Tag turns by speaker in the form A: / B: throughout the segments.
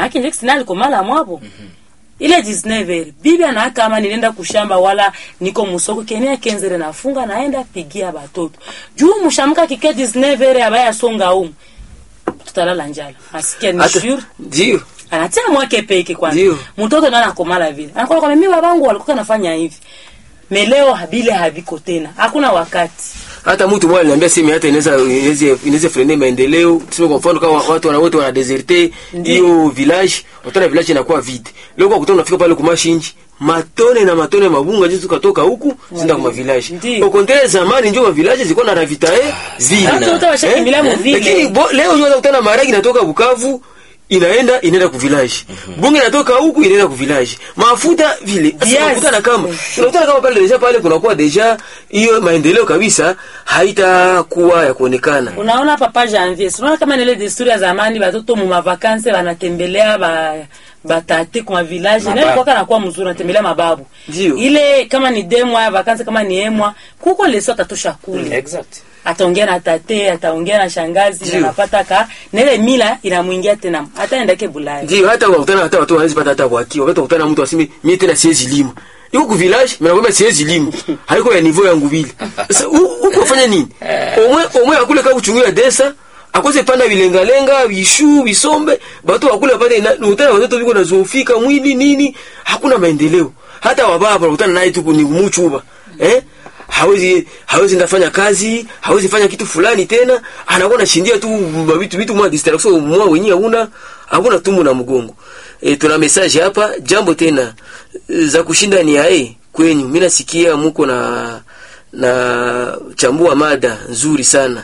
A: maake nje sina alikomala mwapo ile 19 heures bibi ana kama nilienda kushamba wala niko musoko kenia kenzere nafunga naenda pigia batoto juu mushamka kike 19 heures abaya songa umu tutalala njala asikia ni
B: hata
A: sure
B: ndio
A: anatia mwake peke kwanza
B: Ndio.
A: mtoto ndo anakomala vile anakuwa kwa mimi babangu walikuwa nafanya hivi meleo habile haviko tena hakuna wakati
B: hata mtu mmoja aliniambia simi hata inaweza inaweza inaweza frene maendeleo tuseme kwa mfano kama watu wana wote wana deserte hiyo village utana village inakuwa vide leo kwa kutana unafika pale kumashinji matone na matone ya mabunga jinsi tukatoka huku zinda kwa village
A: Ndio.
B: kwa kontere zamani ndio ma village zilikuwa na ravitae vile
A: Hata wote washakimbilia mu vile.
B: lakini bo- leo unaweza kutana maragi inatoka Bukavu inaenda inaenda ku village bunge inatoka huku inaenda ku village mafuta vile Sasa
A: Viazi.
B: unakutana kama unakutana kama pale deja pale kunakuwa deja hiyo maendeleo kabisa haitakuwa ya kuonekana
A: unaona papa janvier unaona kama nile desturi ya zamani batoto mu mavakanse wanatembelea ba batate kwa village
C: Mababu.
A: nayo kwaka nakuwa mzuri natembelea mababu
B: Ndio.
A: ile kama ni demwa ya vakanse kama ni emwa kuko leso atatosha kule
C: exact
A: ataongea na tate ataongea na shangazi na
B: Ndio.
A: napata ka na ile mila inamwingia tena hata endake bulaya
B: ndio hata wakutana hata watu wanaweza pata hata waki wakati wakutana mtu aseme mimi tena siwezi lima yuko ku village mimi nakwambia siwezi lima haiko ya niveau yangu vile sasa hu- huko fanya nini omwe omwe akule kama kuchungulia desa akose panda vilengalenga vishu visombe watu wakule pale na utana watoto viko na zofika mwili nini hakuna maendeleo hata wababa ukutana naye tu ni muchuba eh hawezi hawezi ndafanya kazi hawezi fanya kitu fulani tena anakuwa nashindia tu vitu vitu mwa distraction mwa wenyewe una hakuna tumbo na mgongo e, tuna message hapa jambo tena e, za kushinda ni ae kwenyu mimi nasikia muko na na chambua mada nzuri sana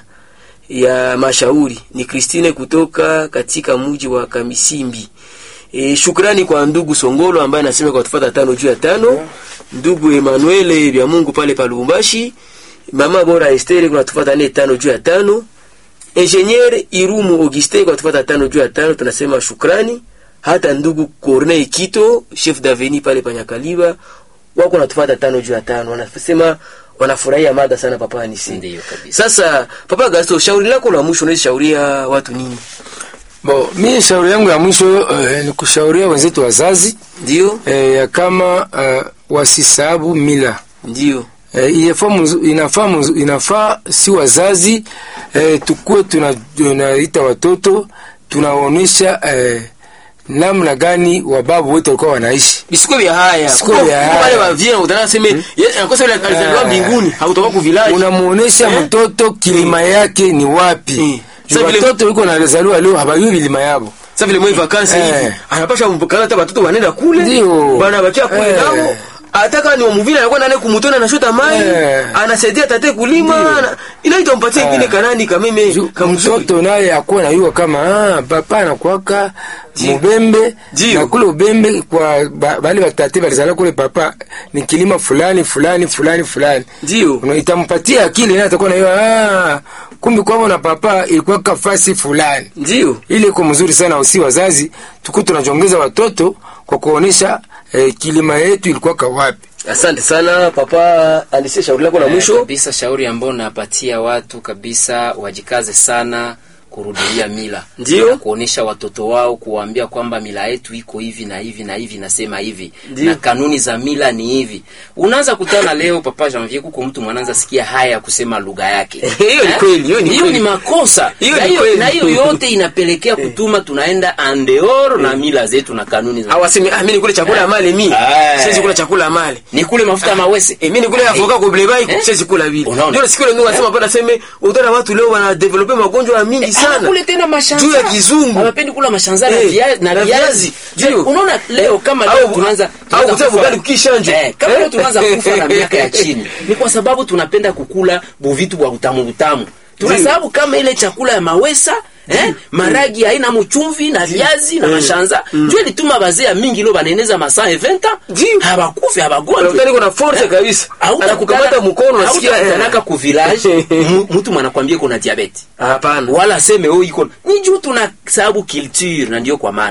B: ya mashauri ni Christine kutoka katika mji wa Kamisimbi. E, shukrani kwa ndugu Songolo ambaye anasema kwa tufata tano juu ya tano, ndugu Emmanuel vya Mungu pale pa Lubumbashi, mama bora Esther kwa tufata nne tano juu ya tano, Engineer Irumu Auguste kwa tufata tano juu ya tano, tunasema shukrani. Hata ndugu Corneille Kito chef d'avenue pale pa Nyakaliba wako natufata tano juu ya tano, wanasema wanafurahia mada sana papa Anisi.
C: Ndiyo kabisa.
B: Sasa papa Gasto, shauri lako la mwisho unaweza shauria watu nini?
D: Bo, mi shauri yangu ya mwisho eh, ni kushauria wenzetu wazazi
B: Ndio,
D: eh, ya kama eh, wasisahabu mila
B: ndio,
D: eh, inafaa mzu- inafaa mzu- inafaa si wazazi eh, tukuwe tuna- tunaita watoto tunaonyesha eh, namna gani wababu wetu walikuwa wanaishi
B: bisiko vya haya
D: Bisiko
B: Kuko-
D: vya
B: kuko
D: haya.
B: wale wa vile utana sema yeye anakosa ile alizaliwa
D: Eh.
B: mbinguni hautoka ku village
D: unamuonesha
B: Eh?
D: mtoto kilima yake ni wapi
B: Mm.
D: Juu
B: Sasa vile-
D: watoto wiko nazaliwa leo habajui vilima yabo
B: sasa vile mwe vakansi
D: Eh.
B: hivi anapasha mpokana hata watoto wanaenda kule
D: Ndio.
B: bana bakia kule
D: Eh.
B: nao ataka ni wamuvile anakuwa nane kumutona anashota mai
D: Eh.
B: anasaidia tate kulima ana- inaita mpatie
D: Eh.
B: ingine kanani kameme
D: Ju-
B: kamzuri
D: mtoto naye akuwa nayua kama ah, papa anakwaka mubembe
B: Ndio.
D: na kule ubembe kwa ba- bale batate balizala kule papa ni kilima fulani fulani fulani fulani
B: ndio
D: Una- itampatia akili naye atakuwa nayua ah, kumbi kwavo na papa ilikuwa kafasi fulani
B: ndio
D: ile iko mzuri sana usi wazazi tuku tunajongeza watoto kwa kuonesha eh, kilima yetu ilikuwa kawapi
B: asante sana papa alisia shauri lako la
C: Eh,
B: mwisho
C: kabisa shauri ambao napatia watu kabisa wajikaze sana kurudilia mila
B: Ndio.
C: na kuonesha watoto wao kuwaambia kwamba mila yetu iko hivi na hivi na hivi nasema hivi
B: Ndio.
C: na kanuni za mila ni hivi unaanza kutana leo papa Janvier kuko mtu mwanaanza sikia haya ya kusema lugha yake
B: Hiyo ni
C: Eh?
B: kweli, hiyo ni
C: hiyo
B: kweli.
C: ni makosa
B: Hiyo
C: na
B: ni
C: hiyo
B: kweli.
C: na hiyo yote inapelekea kutuma tunaenda andeor na mila zetu na kanuni za
B: awaseme ah mimi nikule chakula ya male mi
C: Eh.
B: siwezi kula chakula ya male
C: ni kule mafuta ya mawese
B: Eh, mimi nikule avoka kwa blebai
C: Eh?
B: siwezi kula vile
C: Unaona?
B: ndio siku ile ndio nasema bwana seme utaona watu leo wana develop magonjwa mingi sana
C: kule tena mashanza
B: juu ya kizungu
C: hawapendi kula mashanza na
B: Eh,
C: via- na
B: na
C: viazi
B: viazi.
C: Je,
B: Ndio.
C: unaona leo kama
B: Au-
C: leo tunaanza
B: au
C: tunaanza
B: kutaka
C: kufa-
B: ugali kukishanjo.
C: eh, kama
B: Eh?
C: leo tunaanza kufa na miaka ya chini ni kwa sababu tunapenda kukula buvitu bwa utamu utamu tunasababu kama ile chakula ya mawesa Eh, maragi haina mchumvi na viazi na mashanza njo ilituma bazea mingi lo baneneza masaa eventa
B: Ndio.
C: habakufi habagonjwi
B: Daktari kuna force kabisa anakukamata mkono unasikia eh.
C: tanaka ku village mu- mtu mwanakwambia kuna diabete
B: hapana
C: wala aseme oh iko ni juu tuna sababu culture na ndio kwa maana